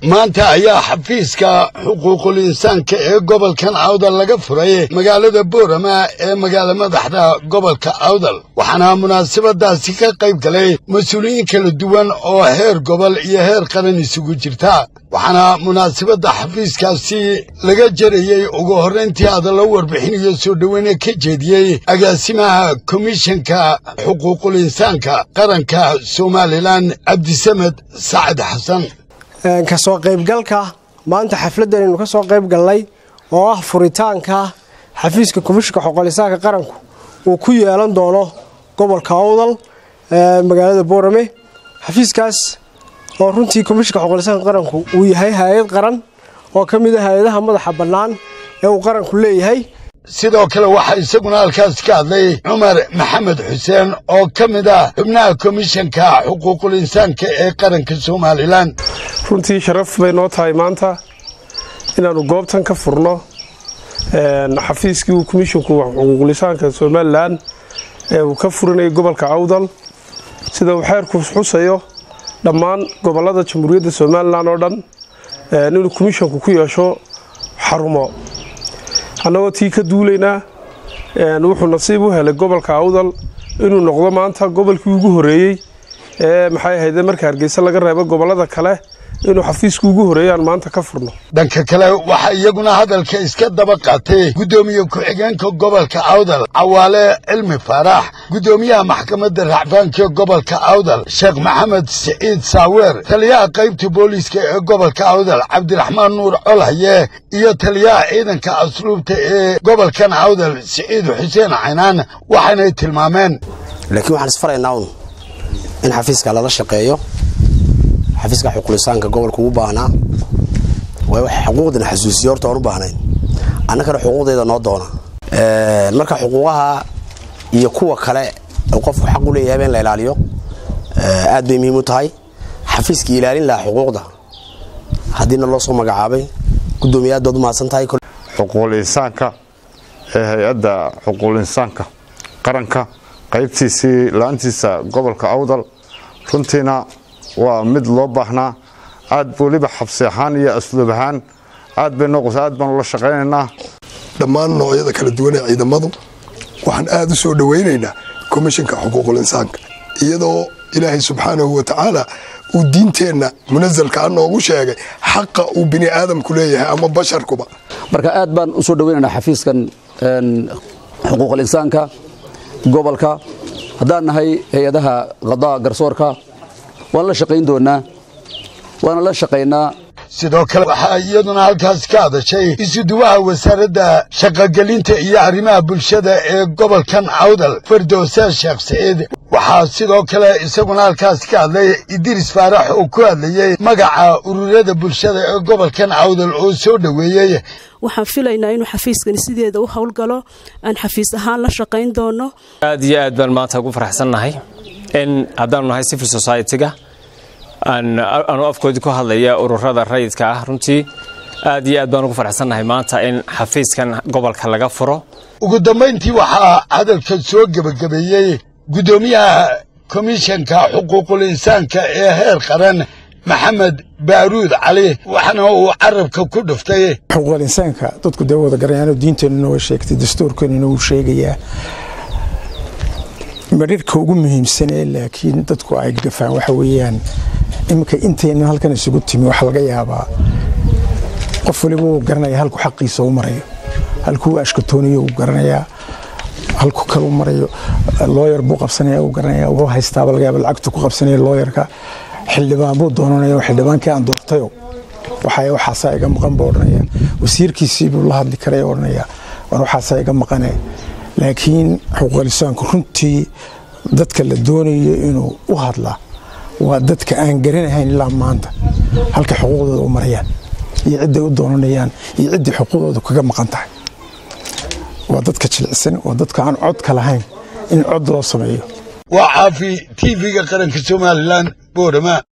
maanta ayaa xafiiska xuquuqul insaanka ee gobolkan awdal laga furay magaalada boorama ee magaala madaxda gobolka awdal waxaana munaasabadaasi ka qayb galay mas-uuliyiin kala duwan oo heer gobol iyo heer qaran isugu jirta waxaana munaasabadda xafiiskaasi laga jarayey ugu horrayntii hadallo warbixinayo soo dhoweyne ka jeediyey agaasimaha komishanka xuquuqul insaanka qaranka somalilan cabdisamed sacad xasan ka soo qaybgalka maanta xafladdan aynu ka soo qayb galnay oo ah furitaanka xafiiska komishinka xoqolisaanka qaranku uu ku yeelan doono gobolka awdal magaalada boorame xafiiskaas oo runtii komishinka xoqolisaanka qaranku uu yahay hay-ad qaran oo ka mid a hay-adaha madaxa bannaan ee uu qaranku leeyahay sidoo kale waxaa isaguna halkaas ka hadlay cumar maxamed xuseen oo ka mid ah xubnaha komishanka xuquuqul insaanka ee qaranka somalilan runtii sharaf bay noo tahay maanta inaannu goobtan ka furno xafiiskii uu komishinku xuquuqulisaanka somalilan ee uu ka furinayay gobolka awdal sida uu xeerku xusayo dhammaan gobolada jamhuuriyadda somalilan oo dhan inuu komishinku ku yeesho xarumo annagoo tii ka duulaynaa wuxuu nasiib u helay gobolka awdal inuu noqdo maanta gobolkii ugu horeeyey ee maxay ahayde marka hargeysa laga reebo gobolada kale inuu xafiiska ugu horeeyaan maanta ka furno dhanka kale waxaa iyaguna hadalka iska daba qaatay guddoomiye ku-xigeenka gobolka awdal cawaale cilmi faarax guddoomiyaha maxkamadda racfaanka gobolka awdal sheekh maxamed siciid saaweer taliyaha qaybta booliiska ee gobolka awdal cabdiraxmaan nuur colhaye iyo taliyaha ciidanka asluubta ee gobolkan awdal siciid xuseen caynaan waxaynay tilmaameen laakiin waxaan isfaraynaa un in xafiiska lala shaqeeyo xafiiska xuquulisaanka gobolka ugu baahnaa waay wax xuquuqdana xasuusiyo horta aan u baahnayn annagana xuquuqdeeda noo doona marka xuquuqaha iyo kuwa kale qofku xaq u leeyahay in la ilaaliyo aad bay muhiim u tahay xafiiskii ilaalin lahaa xuquuqda haddiina loo soo magacaabay guddoomiye aad baad u mahadsan tahay xuquuqul insaanka ee hay-adda xuquuqul insaanka qaranka qaybtiisii la-aantiisa gobolka awdal runtiina waa mid loo baahnaa aad weliba xabsi ahaan iyo asluub ahaan aad bay noqosa aad baanu la shaqaynaynaa dhammaan noocyada kala duwan ee ciidamadu waxaan aad u soo dhowaynaynaa komishinka xuquuqul insaanka iyadoo ilaahay subxaanahu wa tacaala uu diinteenna munasalka a noogu sheegay xaqa uu bini aadamku leeyahay ama basharkuba marka aad baan u soo dhowaynaynaa xafiiskan xuquuqul insaanka gobolka haddaan nahay hay-adaha qadaa garsoorka waan la shaqayn doonaa waana la shaqaynaa sidoo kale waxaa iyaduna halkaas ka hadashay isuduwaha wasaaradda shaqogelinta iyo arrimaha bulshada ee gobolkan awdal fardowsa sheekh saciid waxaa sidoo kale isaguna halkaas ka hadlay idriis faarax oo ku hadlayey magaca ururada bulshada ee gobolkan awdal oo soo dhoweeyey waxaan filaynaa inuu xafiiskani sideeda u howlgalo aan xafiis ahaan la shaqayn doono aad iyo aad baan maanta ugu faraxsannahay in haddaanu nahay civil society-ga aanu afkoodii ku hadlaya ururada rayidka ah runtii aad iyo aad baan ugu faraxsannahay maanta in xafiiskan gobolka laga furo ugu dambayntii waxaa hadalka soo gebagabeeyey guddoomiyaha komishanka xuquuqul insaanka ee heer qaran maxamed baaruud cali waxaana uu carabka ku dhuftay xuquuqul insaanka dadku dee wada garanyaano diinteenuna way sheegtay dastuurkeenuna wuu sheegayaa marirka ugu muhiimsanee laakiin dadku ay gafaan waxa weeyaan iminka intayna halkan isugu timi waxaa laga yaabaa qof waliba uu garanaya halku xaqiisa u marayo halkuu ashkatoonayo uu garanayaa halku kalu marayo looyar buu qabsanaya uu garanaya wuxuu haystaaba laga yaaba lacagtu ku qabsanaya looyarka xildhibaan buu doonanaya xildhibaankii aan doortayo waxay waxaasaa iga maqan buu odhanaya wasiirkiisii buu la hadli karaya odhanaya war waxaasaa iga maqane laakiin xuquuqlisaanku runtii dadka la doonayo inuu u hadla waa dadka aan garanahayn ilaa maanta halka xuquuqdooda u marayaan iyo cidday u doonanayaan iyo ciddii xuquuqdooda kaga maqan tahay waa dadka jilicsan waa dadka aan codka lahayn in cod loo sameeyo waa caafi tv-ga qaranka somalilan boorama